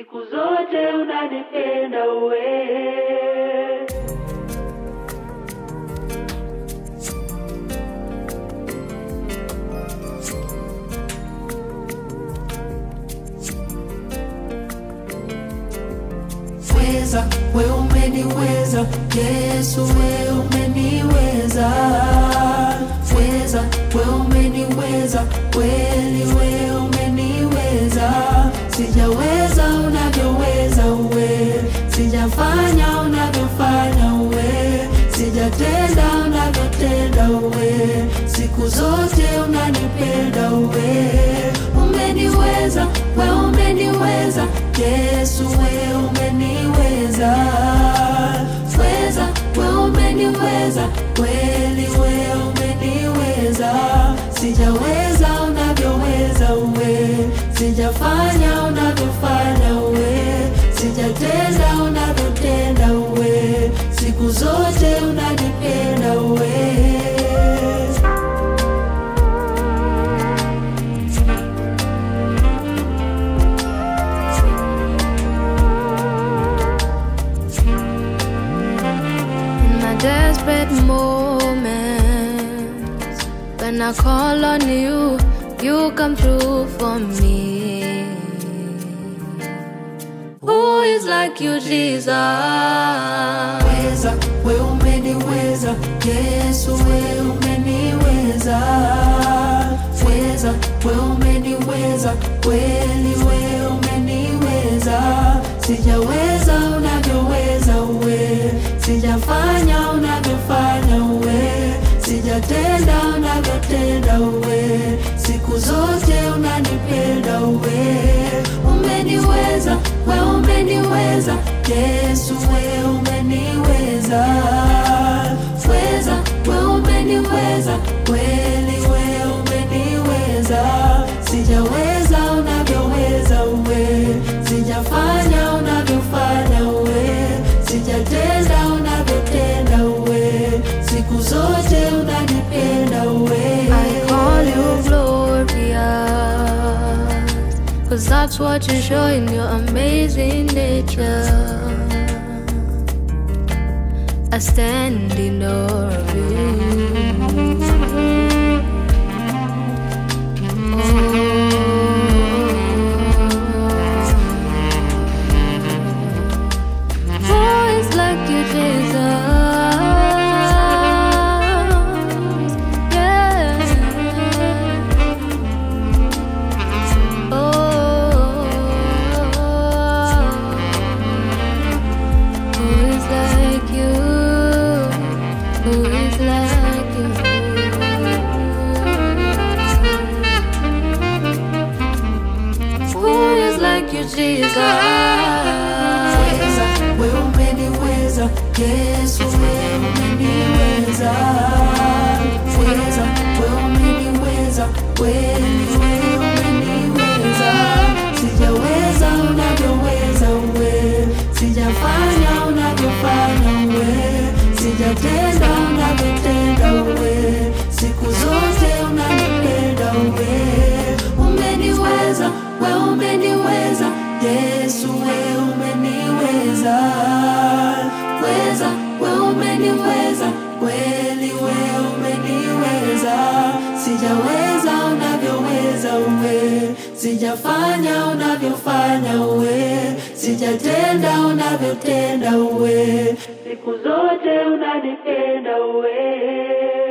siku zote unanipenda wewe. weza we umeniweza yesu we umeniweza weza we umeniweza kweli we umeniweza sijaweza unavyoweza uwe sijafanya unavyofanya uwe sijatenda unavyotenda uwe siku zote unanipenda uwe umeniweza we umeniweza yesu we umeniweza weza we umeniweza kweli we umeniweza sijaweza unavyoweza uwe sijafanya unavyofanya uwe sijatenda unavyotenda uwe siku zote unanipenda uwe In my desperate moments, when I call on you, you come through for me. Who is like you, Jesus? weza we umeniweza yesu we umeniweza weza we umeniweza kweli we umeniweza sijaweza unavyoweza uwe sijafanya unavyofanya uwe sijatenda unavyotenda uwe siku zote unanipenda uwe umeniweza we umeniweza yesu we umeniweza weza we umeniweza kweli we umeniweza sijaweza unavyoweza uwe sijafanya unavyofanya uwe sijatenda unavyotenda uwe siku zote unanipenda uwe I call you glorious, cause that's what you show in your amazing nature. I stand in awe of you. Oh, Voice like you, Jesus. Yeah. Oh, who is like you? Who is like you? Who is like you, Jesus? weza we umeniweza yesu we umeniweza weza we umeniweza kweli we umeniweza sijaweza unavyoweza uwe sijafanya unavyofanya uwe sijatenda unavyotenda uwe siku zote unanipenda uwe umeniweza we umeniweza yesu we umeniweza weza we umeniweza kweli we umeniweza sijaweza unavyoweza uwe sijafanya unavyofanya uwe sijatenda unavyotenda uwe siku zote unanipenda wewe.